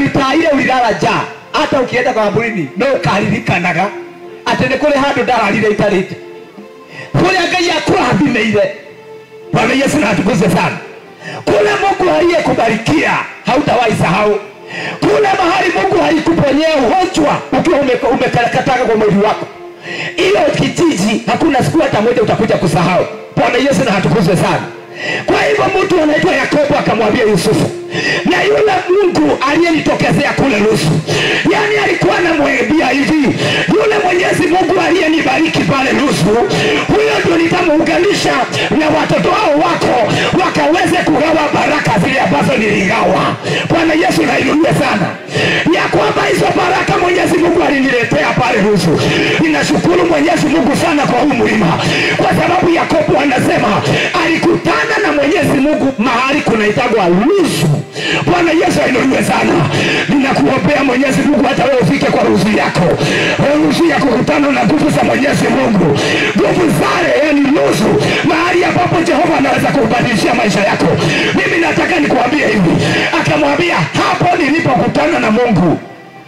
ritaa ile ulilala njaa hata ukienda kwa kaburini no ukaririkanaga atĩ nĩ kũrĩ handũ ndararire itarĩte kũrĩa ngai akũrathimĩire bwana yesu na atukuze sana kule mungu aliyekubarikia hautawahi sahau kule mahali mungu alikuponyea ugonjwa ukiwa ume- umekataka kwa mwili wako hiyo kijiji hakuna siku hata moja utakuja kusahau bwana yesu na hatukuzwe sana kwa hivyo mtu anaitwa yakobo akamwambia yusufu na yule mungu aliyenitokezea kule lusu yaani alikuwa anamwambia hivi yule mwenyezi mungu aliyenibariki pale lusu huyo ndio nitamuunganisha na watoto hao wako wakaweze kugawa baraka zile ambazo niligawa bwana yesu nainuliwe sana ya kwamba hizo baraka mwenyezi mungu aliniletea pale lusu ninashukuru mwenyezi mungu sana kwa huu mlima kwa sababu yakobo anasema alikutana na mwenyezi mungu mahali kunaitagwa lusu bwana yesu ainuliwe sana ninakuombea mwenyezi mungu hata wewe ufike kwa ruzu yako ruzu ya kukutana na nguvu za mwenyezi mungu nguvu zale yani lusu mahali ambapo jehova anaweza kubadilishia maisha yako mimi nataka nikuambie hivi akamwambia hapo nilipokutana na mungu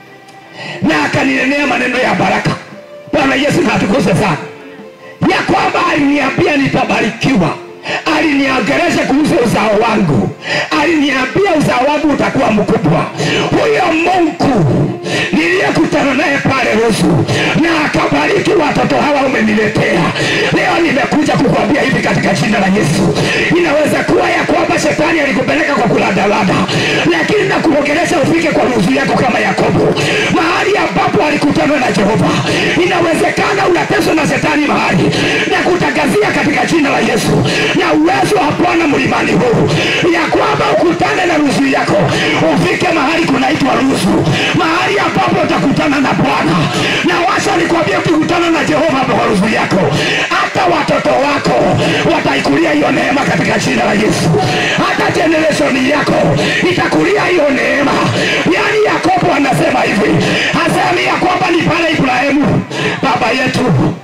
na akaninenea maneno ya baraka bwana yesu natukuse sana ya kwamba aliniambia nitabarikiwa aliniongeresha kuhusu uzao wangu aliniambia uzao wangu utakuwa mkubwa huyo mungu niliyekutana naye pale rusu na akabariki watoto hawa umeniletea leo nimekuja kukwambia hivi katika jina la yesu inaweza kuwa ya kwamba shetani alikupeleka kwa kuladalada lakini nakuongelesha ufike kwa ruzu yako kama yakobo mahali ambapo alikutana na jehova inawezekana unateswa na shetani mahali na kutangazia katika jina la yesu na uwezo wa bwana mlimani huu ya kwamba ukutane na ruzu yako ufike mahali kunaitwa ruzu mahali ambapo utakutana na bwana na washa nikwambia ukikutana na jehova kwa ruzu yako hata watoto wako wataikulia hiyo neema katika jina la yesu hata generation yako itakulia hiyo neema yaani yakobo anasema hivi hasemi ya kwamba ni pale ibrahimu baba yetu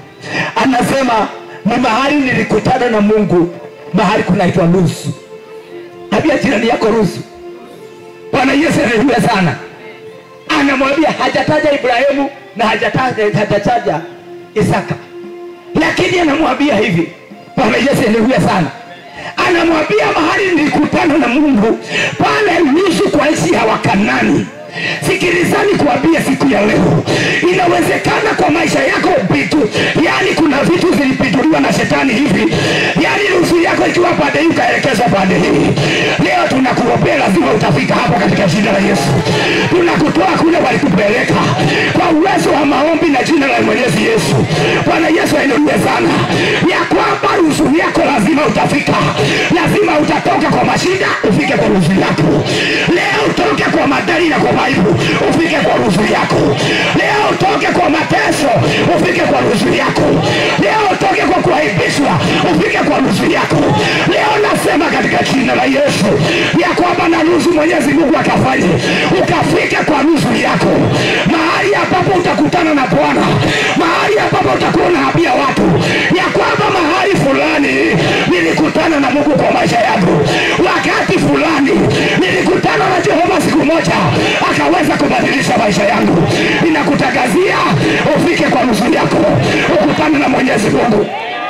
anasema ni mahali nilikutana na mungu mahali kunaitwa lusu ambia jirani yako rusu bwana yesu anaijua sana anamwambia hajataja ibrahimu na hajataja hajataja isaka lakini anamwambia hivi bwana yesu anaijua sana anamwambia mahali nilikutana na mungu pale lusu kwa nchi ya wakanani sikilizani kuambia siku ya leo inawezekana kwa maisha yako vitu yani kuna vitu zilipinduliwa na shetani hivi yani nusu yako ikiwa pande hii ukaelekezwa pande hii leo tunakuombea lazima utafika hapo katika jina la yesu tunakutoa kule walikupeleka kwa uwezo wa maombi na jina la mwenyezi yesu bwana yesu ainuliwe sana ya kwamba ruzu yako lazima utafika lazima utatoka kwa mashida ufike kwa ruzu yako leo utoke kwa madari na kwa maibu ufike kwa ruzu yako leo utoke kwa mateso ufike kwa ruzu yako leo utoke kwa kuaibishwa ufike kwa ruzu yako leo nasema katika jina la yesu ya kwamba na ruzu mwenyezi mungu akafanye ukafike kwa ruzu yako mahali ambapo utakutana na bwana mahali ambapo utakuwa unaambia watu ya kwamba mahali fulani nilikutana na mungu kwa maisha yangu wakati fulani nilikutana na jehova siku moja akaweza kubadilisha maisha yangu ninakutangazia ufike kwa nusu yako ukutane na mwenyezi mungu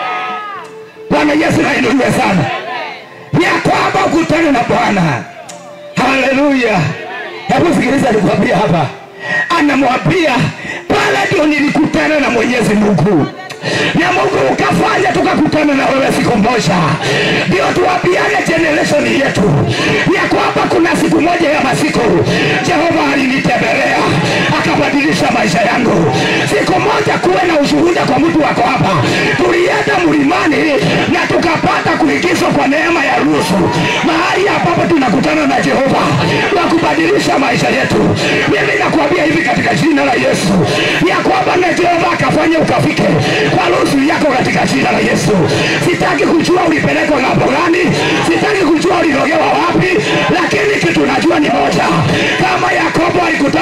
bwana yesu nainuliwe sana ya kwamba ukutane na bwana haleluya hebu sikiliza nikwambia hapa anamwambia pale ndio nilikutana na mwenyezi mungu na mungu ukafanya tukakutana na wewe siku moja ndio tuwapiane generation yetu ya kwamba kuna siku moja ya masiku jehova alinitembelea akabadilisha maisha yangu siku moja kuwe na ushuhuda kwa mtu wako hapa tulienda mlimani na tukapata kuingizwa kwa neema ya rusu mahali ambapo tunakutana na jehova wa kubadilisha maisha yetu mimi nakuambia hivi katika jina la yesu ya kwamba na jehova akafanya ukafike kwa rusu yako katika jina la yesu sitaki kujua ulipelekwa ng'ambo gani sitaki kujua ulirogewa wapi lakini kitu najua ni moja kama yakobo alikutana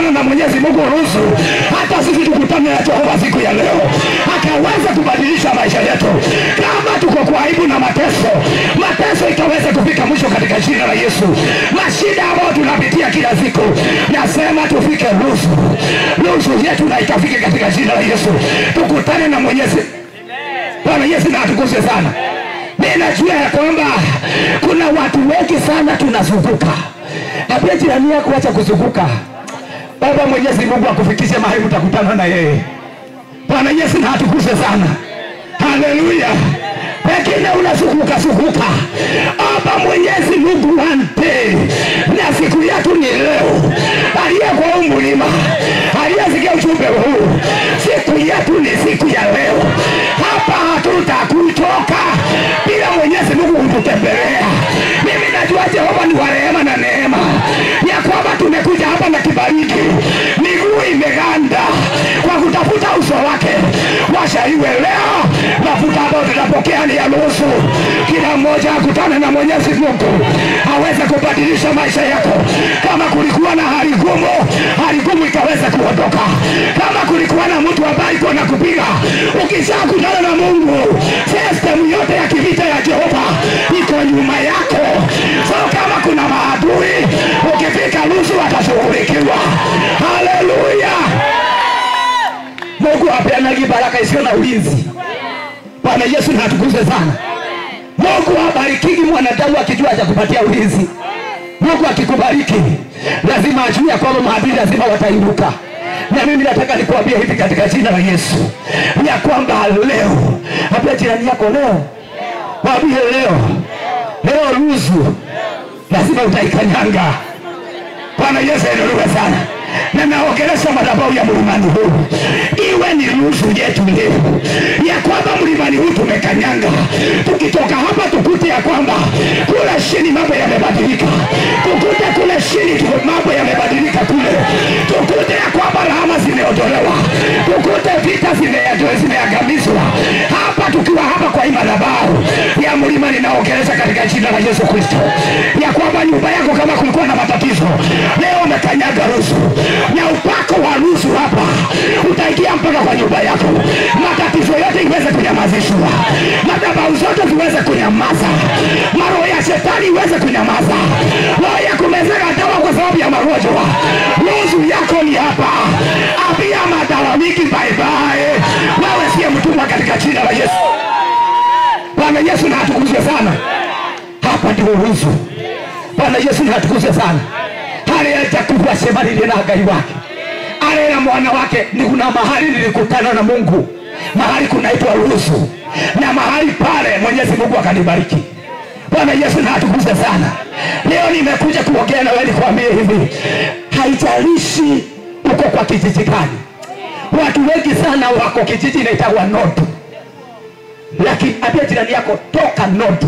kukutana na Mwenyezi Mungu ruhusu hata sisi tukutane na Jehova siku ya leo, akaweza kubadilisha maisha yetu. Kama tuko kwa aibu na mateso, mateso ikaweza kufika mwisho katika jina la Yesu. Mashida ambayo tunapitia kila siku, nasema tufike ruhusu, ruhusu yetu na ikafike katika jina la Yesu, tukutane na Mwenyezi Bwana Yesu na atukuzwe sana. Mimi najua ya kwamba kuna watu wengi sana tunazunguka. Ambia jirani yako acha kuzunguka. Baba Mwenyezi Mungu akufikishe mahali utakutana na yeye. Bwana Yesu na atukuzwe sana. Haleluya. Pengine unazunguka zunguka. Omba Mwenyezi Mungu wante. Na siku yetu ni leo. Aliye kwa huu mlima. Aliyesikia ujumbe huu. Siku yetu ni siku ya leo. Hapa hatutakutoka bila Mwenyezi Mungu kututembelea. Mimi najua Jehova ni wa rehema na neema, ya kwamba tumekuja hapa na kibariki, miguu imeganda kwa kutafuta uso wake. Washa iwe leo, mafuta ambayo tutapokea ni ya nusu. Kila mmoja akutane na Mwenyezi Mungu aweze kubadilisha maisha yako. Kama kulikuwa na hali ngumu, hali ngumu ikaweza kuondoka. Kama kulikuwa na mtu ambaye iko na kupiga, ukishakutana na Mungu, system yote ya kivita ya Jehova iko nyuma yako. So kama kuna maadui, ukifika nusu watashughulikiwa. Haleluya! Mungu apeanagi baraka isiyo na ulinzi. Bwana Yesu na atukuzwe sana. Mungu abarikiki mwanadamu akijua atakupatia ulinzi. Mungu akikubariki lazima ajue ya kwamba maadui lazima watainuka. Na mimi nataka nikuambia hivi katika jina la Yesu ya kwamba leo, ambia jirani yako leo, mwambie leo, leo ruzu lazima utaikanyanga. Bwana Yesu ainuliwe sana na naongelesha madhabahu ya mlimani huu, iwe ni nusu yetu leo ya kwamba mlimani huu tumekanyanga. Tukitoka hapa tukute ya kwamba kule chini mambo yamebadilika, tukute kule chini tu- mambo yamebadilika kule, tukute ya kwamba rahama zimeondolewa, tukute vita zime- zimeangamizwa hapa, tukiwa hapa kwa hii madhabahu ya mlima, ninaongelesha katika jina la Yesu Kristo ya kwamba nyumba yako kama kulikuwa na matatizo leo umekanyaga rusu na upako wa rusu hapa utaingia mpaka kwa nyumba yako, matatizo yote iweze kunyamazishwa, madhabahu zote ziweze kunyamaza, maroho ya shetani iweze kunyamaza, roho ya kumezeka dawa kwa sababu ya magonjwa, rusu yako ni hapa. Ambia madawa mingi baibai, wewe siye mtumwa katika jina la Yesu. Bwana Yesu na atukuzwe sana. Hapa ndio rusu. Bwana Yesu na atukuzwe sana aliacha kubwa sema lile na Ngai wake ale na mwana wake. Ni kuna mahali nilikutana na Mungu, mahali kunaitwa Luzu, na mahali pale Mwenyezi Mungu akanibariki. Bwana Yesu na atukuze sana. Leo nimekuja kuongea na wewe nikwambie hivi, haijalishi uko kwa kijiji gani. Watu wengi sana wako kijiji inaitwa Nodu, lakini ambia jirani yako toka Nodu,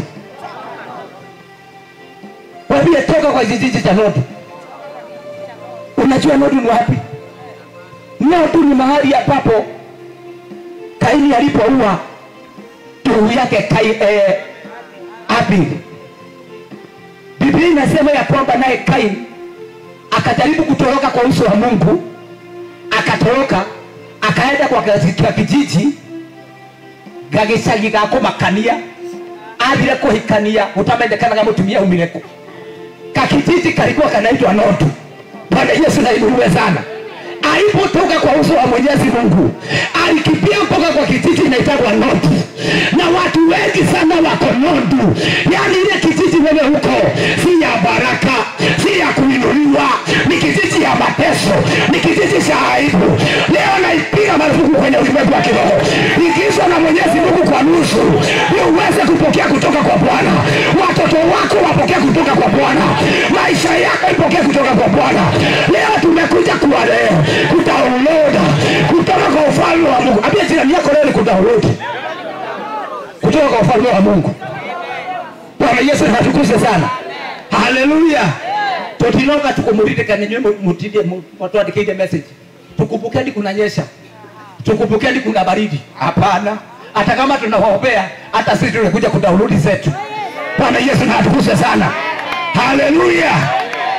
wambie toka kwa kijiji cha Nodu. Unajua Nodu ni wapi? Nodu ni mahali ambapo Kaini alipoua ndugu yake Kai, eh, Abel. Biblia inasema ya kwamba naye Kaini akajaribu kutoroka kwa uso wa Mungu, akatoroka akaenda kwa kwa kijiji gagicagi ga kumakania athire kuhikania utamendekanaga mutumia umire kakijiji kalikuwa kanaitwa Nodu. Bwana Yesu na inuliwe sana. Alipotoka kwa uso wa Mwenyezi Mungu, alikimbia mpaka kwa kijiji inaitwa Nodu, na watu wengi sana wako Nodu. Yaani ile kijiji wewe huko si ya baraka, si ya kuinuliwa, ni kijiji ya mateso, ni kijiji cha aibu. Leo naipiga marufuku kwenye ulimwengu wa kiroho, ikizwa na Mwenyezi Mungu kwa nusu, ni uweze kupokea kutoka kwa Bwana. Watoto wako wapokee kutoka kwa Bwana, maisha yako ipokee kutoka kwa Bwana. Leo tumekuja kuwa leo kudownload kutoka kwa ufalme wa Mungu. Ambia jirani yako leo ni kudownload kutoka kwa ufalme wa Mungu. Bwana Yesu natukuzwe sana. Haleluya. Tutinoka tukumulike ninywe mutidie mutwandikire message. Tukumbukeni kunanyesha. Tukumbukeni kuna baridi. Hapana. Hata kama tunawaombea hata sisi tunakuja kudownload zetu. Bwana Yesu na atukuzwe sana. Haleluya. Hata kama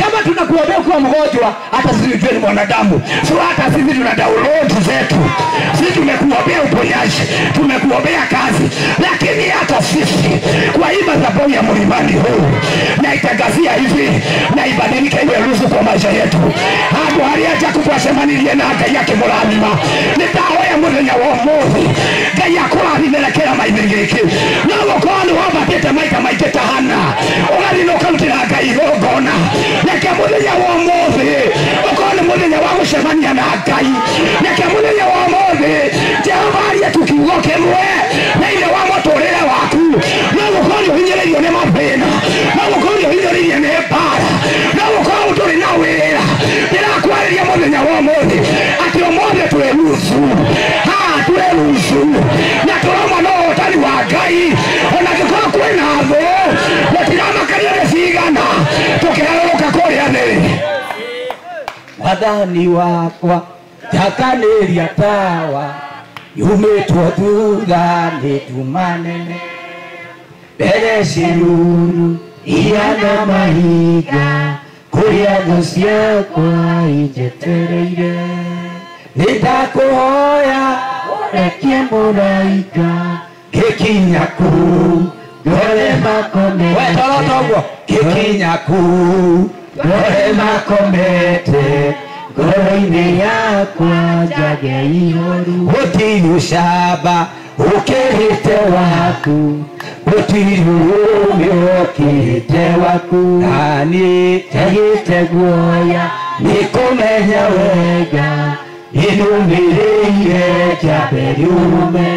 kama tunakuombea ukiwa mgonjwa hata sisi tujue ni mwanadamu so hata sisi tuna download zetu sisi tumekuombea uponyaji tumekuombea kazi lakini hata sisi kwa hii madhabahu ya mlimani huu naitangazia hivi na ibadilike iwe ruhusu kwa maisha yetu handu haria jaku twacemanirie na ngai akimurathima nitahoya muthenya wa umuthi ngai akurathimire kĩrama-inĩ gĩkĩ no gũkorwo nĩ wambatĩte maita maingĩ ta hana ũgathiĩ na ũkarutĩra ngai igongona reke mũthenya wa ũmũthĩ ũkorwo nĩ mũthenya wa gũcemania na ngai reke mũthenya wa ũmũthĩ jehova arie tu kiugo kĩmwe thĩinĩ wa mũtũrĩre waku no gũkorwo nĩ ũhinyĩrĩirio nĩ mathĩna no gũkorwo nĩ ũhinyĩrĩirie nĩ mbara no gũkorwo ũtũrĩ na wĩra ndĩrakwarĩria mũthenya wa ũmũthĩ atĩ ũmũthĩ twĩ rucu haa twĩ rucu na tũroma no ũtari wa ngai ona ngĩkorwo kwĩna thũ gũtiramakania nĩ cigana tũkĩgarũrũka kũrĩa thĩ wathani wakwa njakanĩria tawa yumĩtwo thutha nĩ nduma nene mbere ciruru ihana mahinga kũrĩa thũ ciakwa injetereire nĩndakũhoya ũrekie mũraika gĩkinya kuu ngore makomete wetorotoguo gĩkinya kuu ngore makomete ngoro-inĩ yakwa njage ihoru gũtirĩ ũcamba ũkĩrĩte waku gũtirĩ ũrũmĩ ũkĩrĩte waku naniĩ njagĩte guoya nĩ kũmenya wega inumĩrĩire njambe riume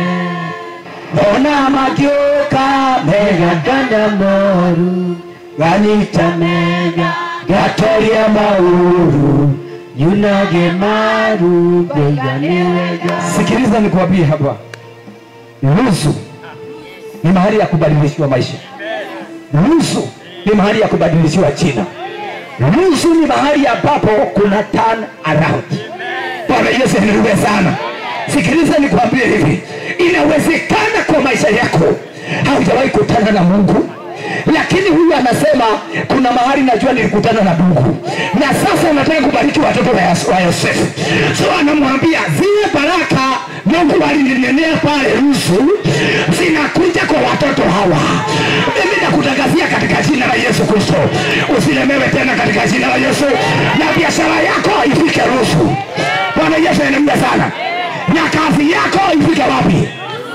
ona magĩũka mega kana moru ganyita mega gatoria mauru nyunage maru ngeigane wega sikiliza nikwambie hapa nusu ni mahali ya kubadilishiwa maisha nusu ni mahali ya kubadilishiwa jina nusu ni mahali ambapo kuna turn around bwana yesu niruwe sana sikiliza nikwambie hivi inawezekana kwa maisha yako haujawahi kutana na mungu lakini huyu anasema kuna mahali najua nilikutana na mungu na sasa nataka kubariki watoto wa Yos- wa yosefu so anamwambia zile baraka mungu alininenea pale rusu zinakuja kwa watoto hawa mimi nakutangazia katika jina la yesu kristo usilemewe tena katika jina la yesu na biashara yako ifike rusu bwana yesu anamuda sana na kazi yako ifike wapi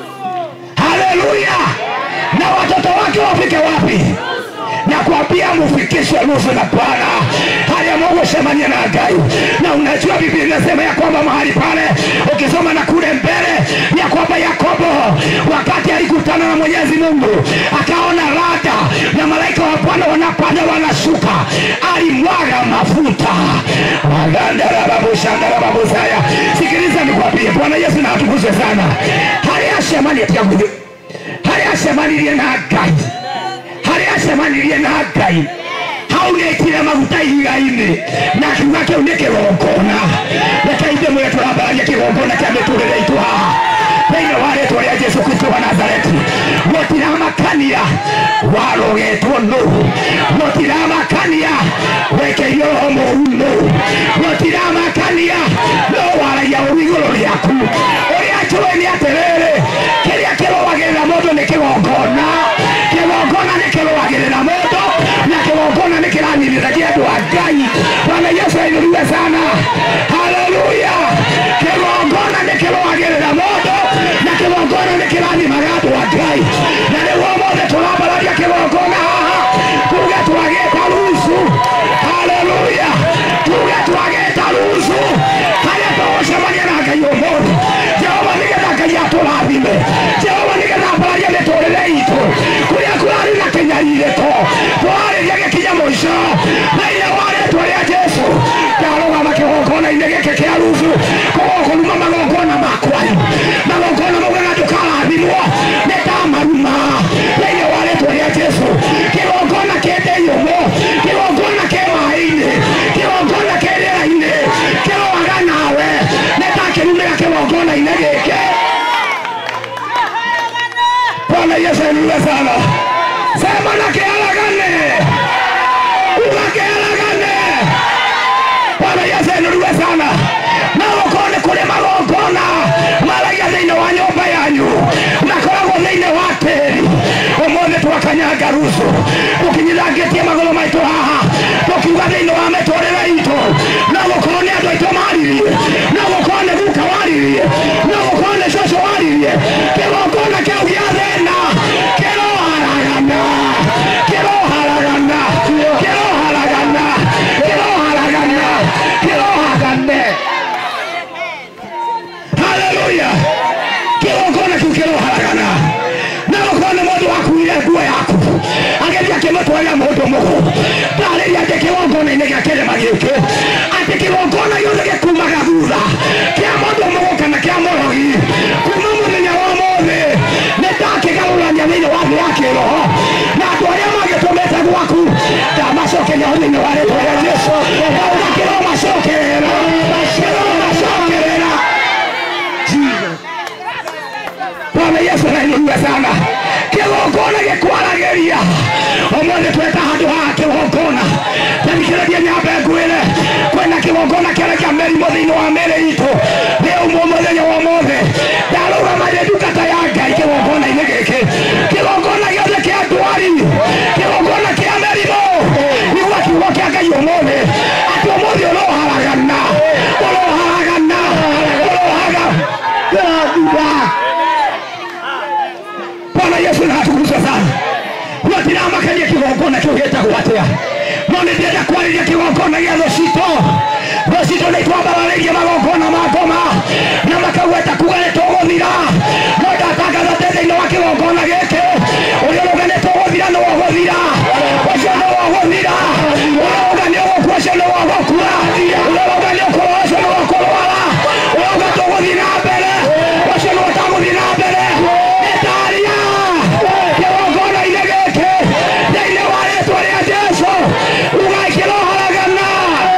haleluya na watoto wake wafike wapi na kuambia mufikishe nusu na bwana hali ya mungu semania na gai na unajua biblia inasema ya kwamba mahali pale ukisoma na kule mbele ya kwamba yakobo wakati alikutana na mwenyezi mungu akaona rada na malaika wa bwana wanapanda wanashuka alimwaga mafuta magandarababushandarababusaya sikiliza nikwambie bwana yesu na atukuzwe sana hali asemani atia mwili hali asemanirie na ngai harĩa acemanirie na ngai hau nĩaitire maguta ihiga-inĩ na kiuga kĩu nĩ kĩgongona reke ithe mwĩre tũrambaragia kĩgongona kĩa mĩtũrĩre itũ haha thĩinĩ wa rĩtwa rĩa jesu kristo wa nazareti gũtiramakania warogetwo nũ gũtiramakania wekerio roho mũru nũ gũtiramakania no waragia ũru igũrũ rĩaku ũrĩa njũĩ nĩ atĩrĩrĩ kĩrĩa kĩrũagĩrĩra mũndũ nĩ kĩgongona kĩgongona nĩ kĩrũagĩrĩra mũndũ na kĩgongona nĩ kĩraninithagia andũ a ngai bwana yesu ainuliwe sana haleluya kĩgongona nĩ kĩrũagĩrĩra mũndũ na kĩgongona nĩ kĩranimaga andũ a ngai na nĩguo mothe tũrambararia kĩgongona haha tuge twagĩta rucu haleluya tuge twagĩta rucu harĩa tũgũcemania na ngai ũmũthĩ jehova nĩgetha ngai atũrathime jehova nĩgetha mbararia mĩtũrĩre itũ kũrĩa kũrarĩ na kĩnyarirĩko twarĩria gĩkinya mũico thĩinĩ wa rĩtwa rĩa jesu ndarũgama kĩgongona-inĩ gĩkĩ kĩa rucu kũgũkũruma magongona makwanyu magongona maugaga ndũkarathimwo nĩ ta maruma thĩinĩ wa rĩtwa rĩa jesu kĩgongona kĩndĩiyũmũ kĩgongona kĩ maĩ-inĩ kĩgongona kĩ rĩera-inĩ kĩroaga nawe nĩ ta kĩrumĩra kĩgongona-inĩ gĩkĩ bwana yesu ainuliwe sana sema na kiaragane uga kiaragane sana na gũkorwo nĩ kũrĩ magongona maragia thĩinĩ wa nyũmba yanyu makoragwo thĩinĩ wa tĩri ũmũthĩ twakanyanga rucu tũkinyithangĩtie magũrũ maitũ haha tũkiuga thĩinĩ wa mĩtũrĩre itũ no gũkorwo nĩ andũ aitũ maririe no gũkorwo nĩ guka waririe no gũkorwo nĩ cũcũ waririe kĩgongona kĩu gĩa thĩna kĩroharagana kĩroharagana kĩroharagana kĩroharagana kĩrohagane haleluya kĩgongona kĩu kĩroharagana na gũkorwo nĩ mũndũ wakuire nguo yaku ageria akĩmũtwarĩra mũndũ mũgũ ndarĩria atĩ kĩgongona-inĩ gĩa kĩrĩma gĩkĩ atĩ kĩgongona gĩothe gĩkumaga thutha kĩa mũndũ mũgũ kana kĩa mũrogi kuma mũthenya wa mũthĩ nĩ ndakĩgarũrania thĩinĩ wa thĩ ya kĩroho na andũ arĩa magĩtũmĩte gwaku ndamacokeria thĩinĩ wa rĩtwa rĩa Jesũ ndauga kĩromacokerera kĩromacokerera Bwana Yesu nainuliwe sana. Kĩgongona gĩkwaragĩria ũmũthĩ tweta handũ haha kĩgongona tandikĩrĩria nyambe ngwĩre kwĩna kĩgongona kĩarekia mĩrimũ thĩinĩ wa mĩrĩ itũ rĩu mũthenya wa ũmũthĩ ndarũgamagĩrĩ ndungata ya Ngai kĩgongona-inĩ gĩkĩ kĩgongona gĩothe kĩa ndwari kĩgongona kĩa mĩrimũ nĩguo kiugo kĩa Ngai ũmũthĩ atĩ ũmũthĩ ũroharagana ũroharagana ũrohaga Gĩrathira. Bwana Yesu na atukuzwe sana. Watiramakanĩa kĩgongona kĩu gĩtagwo atĩa no nĩ ndĩrenda kwarĩria kĩgongona gĩa thũcito thũcito nĩ twambararĩirie magongona ma ngoma na makauga kuga nĩ tũgũthira no ndatangatha atĩ thĩinĩ wa kĩgongona gĩkĩ ũrĩa ũrauga nĩ tũgũthira nĩ wagũthira ũcio nĩ wagũthira ũrauga nĩ ũgũkua ũcio nĩ wagũkua ũrauga nĩ ũkũrwara ũcio nĩ wakũrwara ũrauga tũgũthiĩ na mbere ũcio nĩ ũtagũthiĩ na mbere nĩndaria kĩgongona-inĩ gĩkĩ thĩinĩ wa rĩtwa rĩa Jesũ ugai kĩroharagana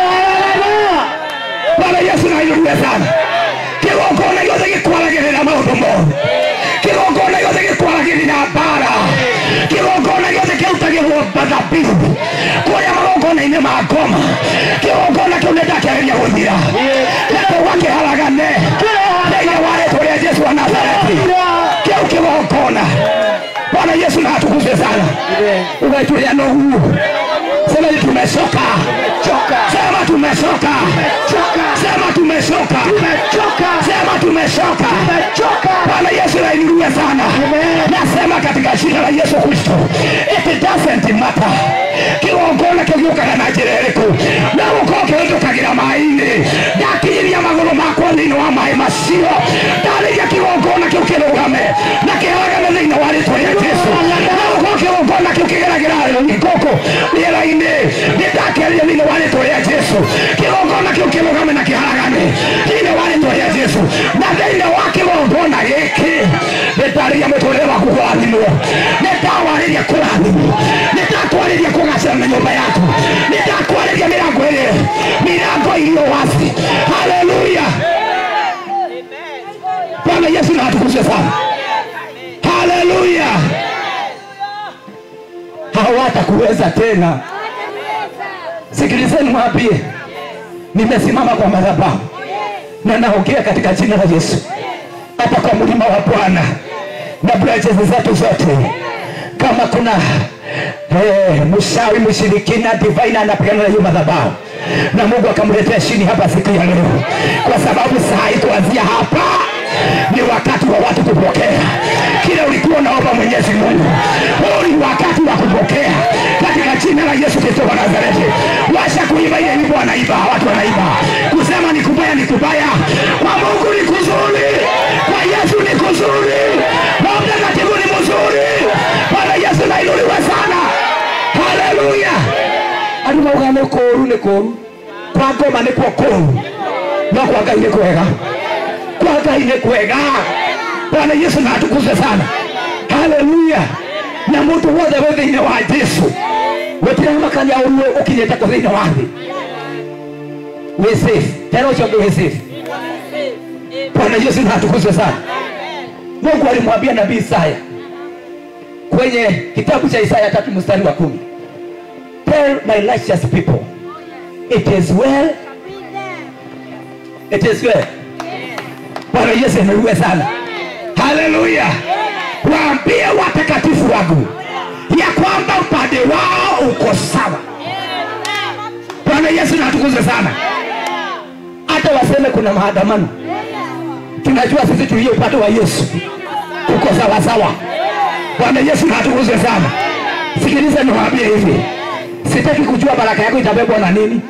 Bwana Yesu na ainuliwe sana kĩgongona gĩothe gĩkwaragĩrĩra maũndũ moru kĩgongona gĩothe gĩkwaragĩrĩra mbara kĩgongona gĩothe kĩrutagĩrwo mathabihu kũrĩa magongona-inĩ ma ngoma kĩgongona kĩu nĩ ndakĩarĩria gũthira na tũgakĩharagane thĩinĩ wa rĩtwa rĩa Jesũ wa Nazareti kĩu kĩgongona Bwana Yesu na atukuzwe sana ugaitulia Nuhu sema ni tumechoka sema tumechoka sema tumechoka sema tumechoka Bwana Yesu nainuliwe sana nasema katika jina la Yesu Kristo it doesn't matter kĩgongona kĩgiũkaga na njĩra ĩrĩkũ no gũkorwo kĩhĩtũkagĩra maĩ-inĩ ndakinyĩria magũrũ makwa thĩinĩ wa maĩ macio ndarĩria kĩgongona kĩu kĩrũgame na kĩharagane thĩinĩ wa rĩtwa rĩa Jesũ no gũkorwo kĩgongona kĩu kĩgeragĩra gũkũ rĩera-inĩ nĩ ndakĩaria thĩinĩ wa rĩtwa rĩa Jesũ kĩgongona kĩu kĩrũgame na kĩharagane thĩinĩ wa rĩtwa rĩa Jesũ na thĩinĩ wa kĩgongona gĩkĩ nĩ ndarĩria mũtũrĩre waku kũrathimwo nĩ ndawarĩria kũrathimwo nĩ ndakwarĩria kũgacĩra na nyũmba yaku nĩ ndakwarĩria mĩrango ĩrĩ mĩrango iliyo wazi haleluya Bwana Yesu na atukuzwe sana haleluya hawatakuweza tena sikilizeni mwambie nimesimama kwa madhabahu na naongea katika jina la Yesu hapa kwa mlima wa Bwana na branches zetu zote kama kuna eh, mshawi mshirikina divine anapigana na hiyo madhabahu na Mungu akamletea chini hapa siku ya leo, kwa sababu saa hii kuanzia hapa ni wakati wa watu kupokea kile ulikuwa unaomba Mwenyezi Mungu. Huu ni wakati wa kupokea katika jina la Yesu Kristo wa Nazareti. Washa kuimba ile wimbo, wanaimba watu wanaimba, kusema ni kubaya ni kubaya, kwa Mungu ni kuzuri, kwa Yesu ni kuzuri, kwa mtakatifu ni mzuri. Bwana Yesu nainuliwe sana, haleluya. Andũ mauga nĩ kũũru nĩ kũũru, kwa ngoma nĩ kuo kũũru, no kwa Ngai nĩ kwega kwa Ngai nĩ kwega. Bwana Yesu na atukuzwe sana, haleluya. Na mũndũ wothe wĩ thĩinĩ wa Jesu gũtiramakania ũruo ũkinyĩte kũ thĩinĩ wa thĩ wĩ safe tena ũcio ũngĩ wĩ safe. Bwana Yesu na atukuzwe sana. Mungu alimwambia nabii Isaya kwenye kitabu cha Isaya tatu mstari wa kumi tell my righteous people it is well etesiwe bwana yesu ameiwe sana haleluya waambie watakatifu wangu ya kwamba upande wao uko sawa bwana yesu natukuze sana hata waseme kuna maandamano tunajua sisi tulio upande wa yesu uko sawa sawa bwana yesu natukuze sana sikiliza niwaambie hivi sitaki kujua baraka yako itabebwa na nini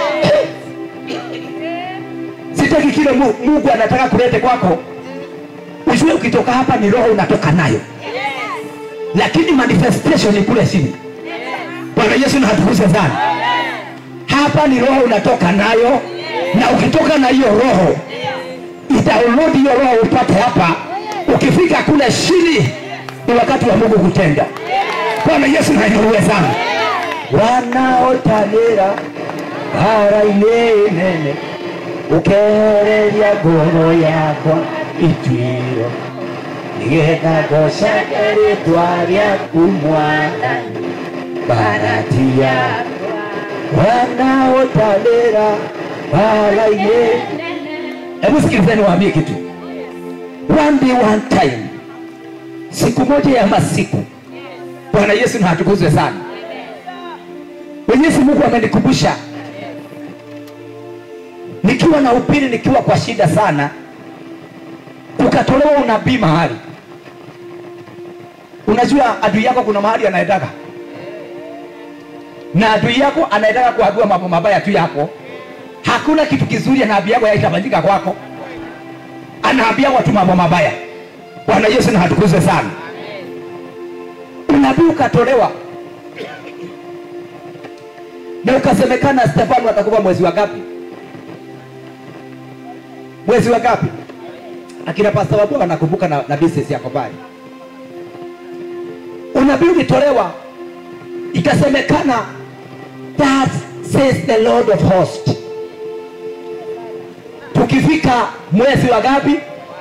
sitaki kile Mu- mungu anataka kulete kwako ujue ukitoka hapa ni roho unatoka nayo lakini manifestation ni kule chini bwana yesu natukuze sana hapa ni roho unatoka nayo na ukitoka na hiyo roho itaulodi hiyo roho upate hapa ukifika kule chini ni wakati wa mungu kutenda bwana yesu nainuliwe sana wanaotanĩra bara-inĩ nene ũkehereria ngoro yakwa ituĩro nĩgetha ngocage rĩtwa rĩaku mwathani barati yakwa wanaotanĩra bara-inĩ hebu sikilizeni waambie kitu one day one time siku moja ya masiku bwana yesu na atukuzwe sana mwenyezi mungu amenikumbusha nikiwa na upili nikiwa kwa shida sana ukatolewa unabii mahali unajua adui yako kuna mahali anaendaga na adui yako anaendaga kuagua mambo mabaya tu yako hakuna kitu kizuri anaambia yako yaitafanyika kwako anaambia watu mambo mabaya bwana yesu na hatukuze sana unabii ukatolewa na ukasemekana stefano atakuwa mwezi wa ngapi mwezi wa ngapi akina pasta wabua wanakumbuka na, na business yako pale unabii ulitolewa ikasemekana that says the lord of host tukifika mwezi wa ngapi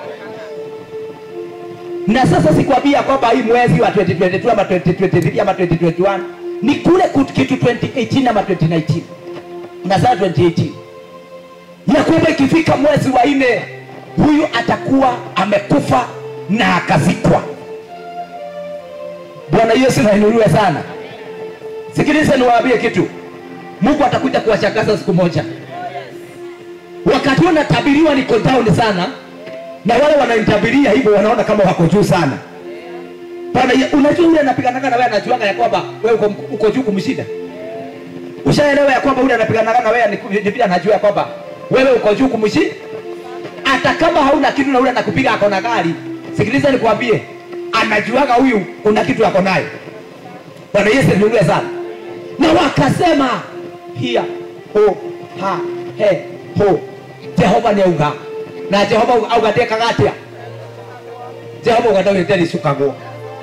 na sasa sikwambia kwamba hii mwezi wa 2022 ama 2023 ama 2021 ni kule kut- kitu 2018 ama 2019 na sasa 2018 ya kwamba ikifika mwezi wa nne huyu atakuwa amekufa na akazikwa bwana yesu nainuliwe sana sikiliza niwaambie kitu mungu atakuja kuwashangaza siku moja wakati huo natabiriwa niko down sana na wale wananitabiria hivyo wanaona kama wako juu sana Bwana, ye- unajua yule anapiganaga na wewe anajuaga ya kwamba wewe uko, uko juu kumshinda ushaelewa ya kwamba yule anapiganaga na wewe ni- ni vile anajua ya kwamba wewe uko juu kumshinda hata kama hauna kitu na yule anakupiga ako na gari sikiliza nikwambie anajuaga huyu kuna kitu ako nayo bwana yesu niulie sana na wakasema hia ho ha he ho jehova nĩ auga na jehova auga ndekaga atĩa jehova auga ndagĩte rĩcukagwo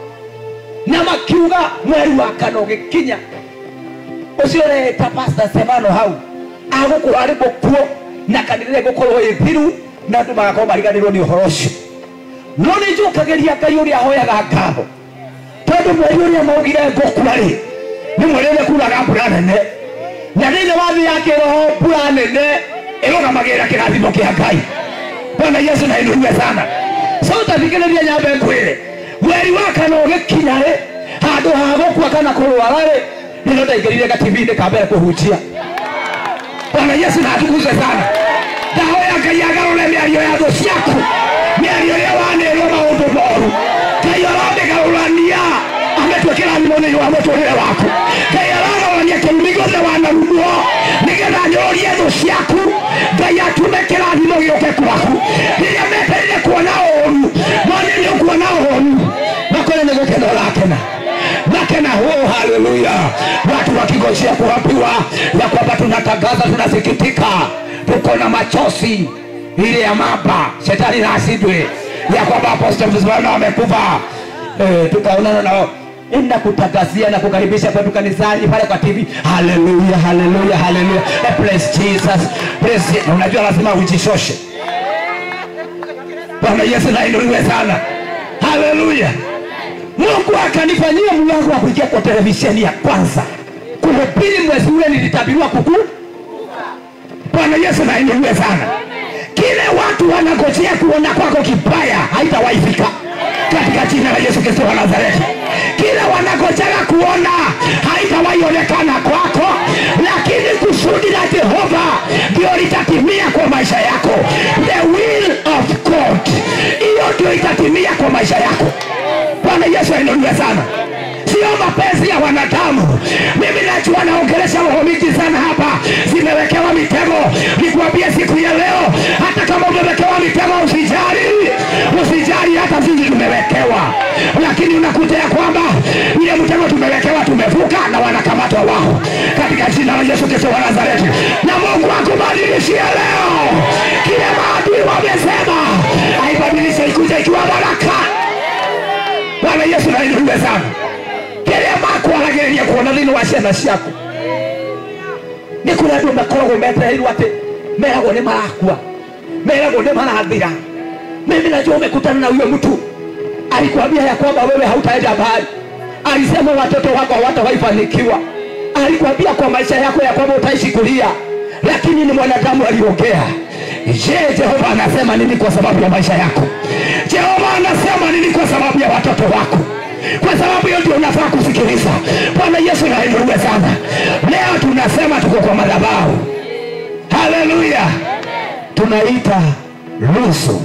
na makiuga mweri wa kana ũgĩkinya ũcio ũreta pasta semano hau agũkorwo arĩ mũkuo na kanitha ĩgũkorwo ĩ thiru na andũ magakorwo mariganĩrwo nĩ ũhoro ũcio no nĩ njũkagĩria ngai ũrĩa hoyaga ngatho tondũ mweri ũrĩa maugire ngũkua rĩ nĩ mweri ũrĩa kuraga mbura nene na thĩinĩ wa thĩ ya kĩroho mbura nene ĩrũgamagĩrĩra kĩrathimo kĩa ngai bwana yesu na inuruge sana so tathikĩrĩria nyambe ngwĩre mweri wa kana ũgĩkinya rĩ handũ ha gũkua kana kũrwara rĩ nĩno ndaingĩrire gativini ka mbere kũhunjia bwana yesu na atukuze sana ndahoya ngai agarũre mĩario ya thũ ciaku mĩario ĩrĩa wanĩrwo maũndũ moru ngai aramĩgarũrania ametue kĩrathimo nĩ wa mũtũrĩre waku ngai aragarũrania kĩrumi gĩothe wanarumwo nĩgetha nyũrũrie thũ ciaku ngai atume kĩrathimo gĩũke kwaku rĩrĩa metereire kuona ũũru no nĩ nĩ ũkuona ũũru nakũrĩ nĩ gũkena ũrakena nakena oh, haleluya watu wakingojea kuambiwa ya kwamba tunatangaza tunasikitika tuko na machozi ile ya mamba shetani na asindwe ya kwamba apostol Mzimana amekufa eh, tukaonana nao enda kutangazia na kukaribisha kwetu kanisani pale kwa TV. Haleluya, haleluya, haleluya. Eh, Praise Jesus. Praise. Na unajua lazima ujishoshe. Bwana Yesu na inuliwe sana. Haleluya. Mungu akanifanyia mlango wa kuingia kwa televisheni ya kwanza kuhubiri mwezi ule nilitabiriwa kuku. Bwana Yesu na inuliwe sana. kile watu wanangojea kuona kwako kibaya haitawahi fika katika jina la yesu kristo wa nazareti kile wanangojea kuona haitawahi onekana kwako lakini kusudi la jehova ndio litatimia kwa maisha yako the will of god hiyo ndio itatimia kwa maisha yako bwana yesu ainuliwe sana sio mapenzi ya wanadamu mimi najua naongelesha roho mingi sana hapa zimewekewa mitego nikuambie siku ya leo hata kama umewekewa mitego usijali usijali hata sisi tumewekewa lakini unakuta ya kwamba ile mtego tumewekewa tumevuka na wanakamatwa wao katika jina la yesu kristo wa nazareti na mungu akubadilishie leo kile maadui wamesema aibadilishe ikuja ikiwa baraka bwana yesu nainuliwe sana kĩrĩa makwaragereria kuona thĩinĩ wa ciana ciaku nĩ kũrĩ andũ makoragwo metereirwo atĩ meragwo nĩ marakua meragwo nĩ marathira mimi najua umekutana na huyo mtu alikwambia ya kwamba wewe hautaenda mbali alisema watoto wako hawatawaifanikiwa alikwambia kwa maisha yako ya kwamba utaishi kulia lakini ni mwanadamu aliongea je jehova anasema nini kwa sababu ya maisha yako jehova anasema nini kwa sababu ya watoto wako kwa sababu hiyo ndio unafaa kusikiliza bwana yesu nainuliwe sana leo tunasema tuko kwa madhabahu haleluya tunaita rusu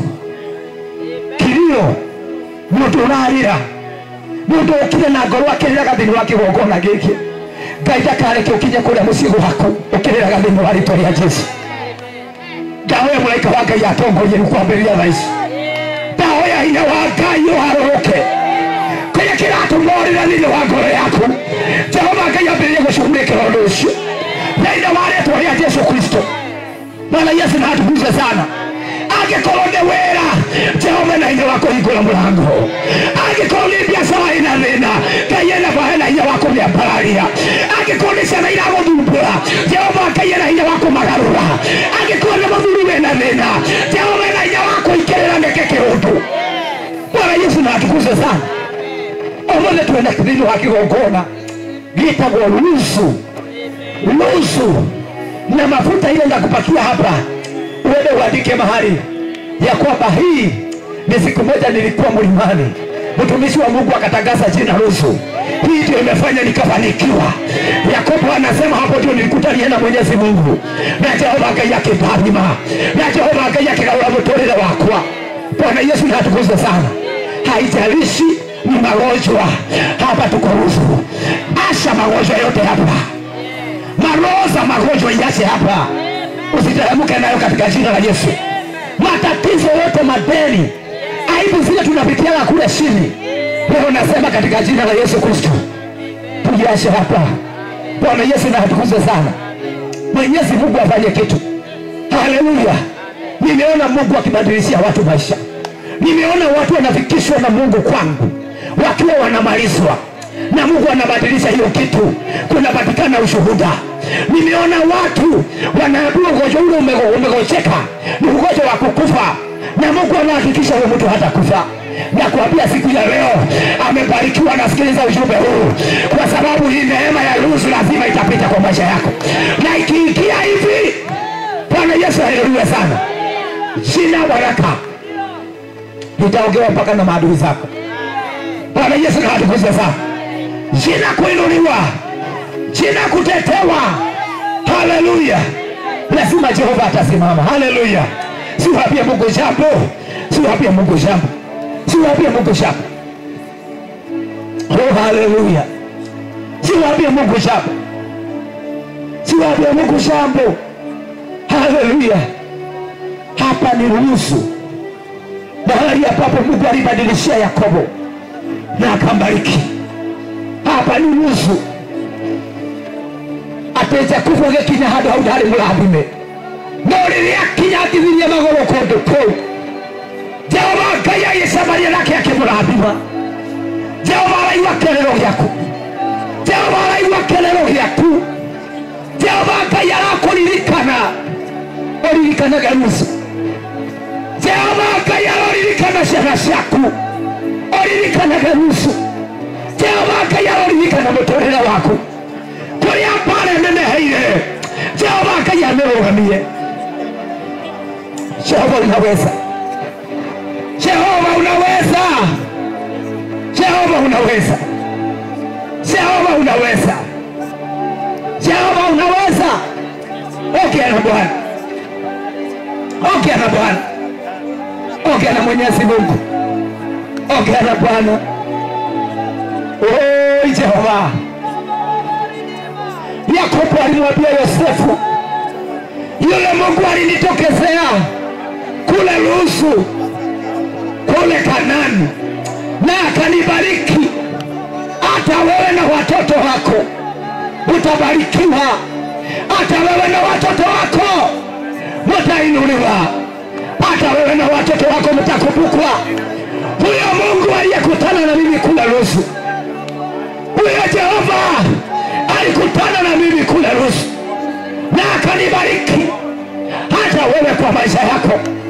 kilio mũndũ ũrarĩra mũndũ ũkire na ngoro akĩrĩraga thĩinĩ wa kĩgongona gĩkĩ ngai ndakareke ũkinye kũrĩa mũciĩ gwaku ũkĩrĩraga thĩinĩ wa rĩtwa rĩa jesu ndahoya mũraika wa ngai atongorie rĩu kwambĩrĩria thaa ici ndahoya hinya wa ngai ũharũrũke kĩrĩa kĩratũmorĩra thĩinĩ wa ngoro yaku jehova ngai ambĩrĩrie gũcugurĩkĩra ũndũ ũcio thĩinĩ wa rĩtwa rĩa jesu kristo bwana yesu na atukuze sana angĩkorwo nĩ wĩra jehova na hinya wa kũhingũra mũrango angĩkorwo nĩ biacara ĩna thĩna ngai enaba hena hinya wa kũmĩambararia angĩkorwo nĩ ciana iragũthumbũra jehova ngai ena hinya wa kũmagarũra angĩkorwo nĩ mũthuri wĩna thĩna jehova ena hinya wa kũingĩrĩra nĩke kĩũndũ bwana yesu na atukuze sana ũmũthĩ twĩna thĩinĩ wa kĩgongona gĩtagwo lusu lusu na mafuta ile ndakupakia hapa uende uandike mahali ya kwamba hii ni siku moja nilikuwa mlimani mtumishi wa mungu akatangaza jina rusu hii ndio imefanya nikafanikiwa yakobo anasema hapo ndio nilikutania na mwenyezi mungu na jehova ngai akĩmbathima na jehova ngai akĩgarũra mũtũrĩre wakwa bwana yesu natukuze sana haijalishi ni magonjwa hapa tuko rusu asha magonjwa yote hapa maroho za magonjwa iache hapa usiteremke nayo katika jina la yesu matatizo yote madeni aibu zile tunapitiaga kule chini leo nasema katika jina la yesu kristo tujiashe hapa bwana yesu na atukuze sana mwenyezi mungu afanye kitu haleluya nimeona mungu akibadilishia watu maisha nimeona watu wanafikishwa na mungu kwangu wakiwa wanamalizwa na mungu anabadilisha hiyo kitu kunapatikana ushuhuda nimeona watu wanaambiwa ugonjwa ule umego- umegocheka ni ugonjwa wa kukufa na mungu anahakikisha huyo mtu hata kufa na kuambia siku ya leo amebarikiwa nasikiliza ujumbe huu kwa sababu hii neema ya ruhusu lazima itapita kwa maisha yako na ikiingia hivi bwana yesu haleluya sana jina baraka litaongewa mpaka na maadui zako bwana yesu na watukuze sana jina kuinuliwa jina kutetewa haleluya lazima jehova atasimama haleluya siwapie mungu jambo siwapie mungu jambo siwapie mungu jambo oh haleluya siwapie mungu jambo siwapie mungu jambo haleluya hapa ni ruhusu mahali ambapo mungu alibadilishia yakobo na akambariki hapa ni nusu ateja kufa gĩkinya handũ hau ndarĩ mũrathime no rĩrĩa kinya atithirie magũrũ kũndũ kũu jehova ngai agĩcemania nake akĩmũrathima jehova araigua kĩrĩro gĩaku jehova araigua kĩrĩro gĩaku jehova ngai arakũririkana ũririkanage nusu jehova ngai aroririkana ciana ciaku ũririkanage nusu jehova ngai aroririkana mũtũrĩre waku kũrĩa mbara neneheire jehova ngai amĩrũgamie Jehova unaweza, Jehova unaweza, Jehova unaweza, Jehova unaweza, Jehova unaweza. Ongea na Bwana, ongea na Bwana, ongea na Mwenyezi Mungu, ongea na Bwana. Oi Jehova, Yakobo alimwambia Yosefu, yule Mungu alinitokezea kule Lusu kule Kanani na akanibariki, hata wewe na watoto wako utabarikiwa, hata wewe na watoto wako mtainuliwa, hata wewe na watoto wako mtakumbukwa. Huyo Mungu aliyekutana na mimi kule Lusu, huyo Jehova alikutana na mimi kule Lusu na akanibariki hata wewe kwa maisha yako